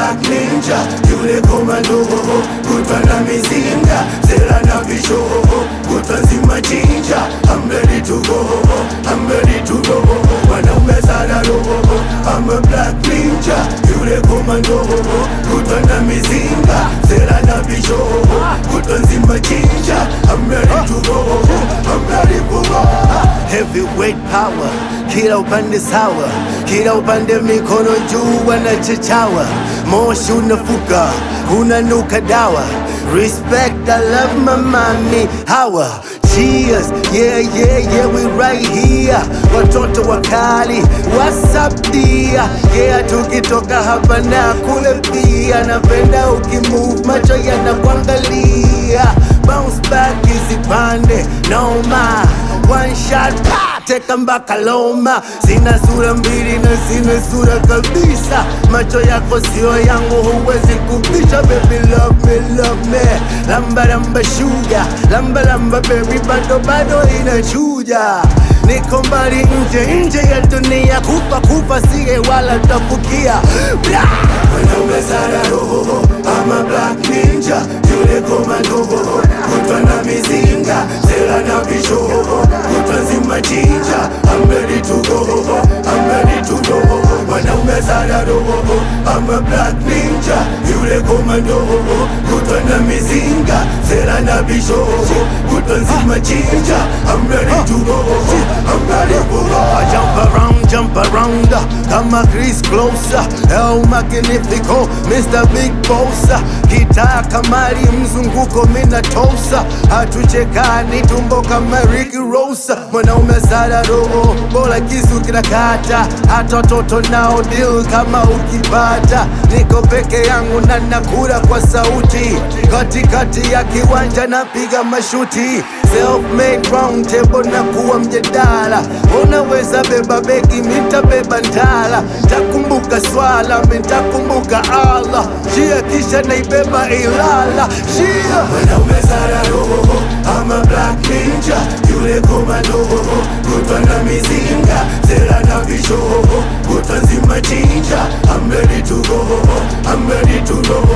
black ninja, yule komando, kutwa na mizinga, sera na visho, kutwa nzima chinja. I'm ready to go, I'm ready to go. Wanaume sana roho, I'm a black ninja, yule komando, kutwa na mizinga, sera na visho, kutwa nzima chinja. I'm ready to go, I'm ready to go. Heavyweight power, kila upande sawa, kila upande mikono juu wanachechawa, moshi unafuka, unanuka dawa. Respect, I love my mommy, hawa Cheers, yeah, yeah, yeah, we right here. Watoto wakali, what's up dear? Yeah, tukitoka hapa na kule pia, napenda ukimove, macho yanakuangalia. Bounce back isipande, noma. One shot, pa, teka mpaka Loma. Sina sura mbili na sina sura kabisa, macho yako sio yangu, huwezi kupisha. Baby love me, love me, lamba lamba sugar, lamba lamba baby, bado bado inachuja. Niko mbali nje nje ya dunia, kufa kufa siye wala tafukia Blah! Wanaume sana roho, I'm a black ninja, yule komando, kutwa na mizinga, sera na visho, kutwa nzima chinja. I'm ready to go, I'm ready to go. Wanaume sana roho, I'm a black ninja, yule komando, kutwa na mizinga, sera na visho, kutwa nzima chinja. I'm ready to go, I'm ready to go. I jump around, jump around, kama Chris Closer, El Magnifico, Mr. Big Bossa, gitaa kamari mzunguko mina tosa, hatuchekani tumbo kama Ricky Rosa, mwanaume sana roho, bora kisu kinakata, hata watoto nao deal kama ukipata, niko peke yangu na nakula kwa sauti, katikati ya kiwanja napiga mashuti, self-made round table na kuwa mjadala, unaweza beba begi, mitabeba ndala, takumbuka swala, mitakumbuka Allah, shia kisha naibeba Ilala, shia wanaume sana roho, I'm a black ninja, yule komando, kutwa na mizinga, sera na visho, kutwa nzima chinja, I'm ready to go, I'm ready to go.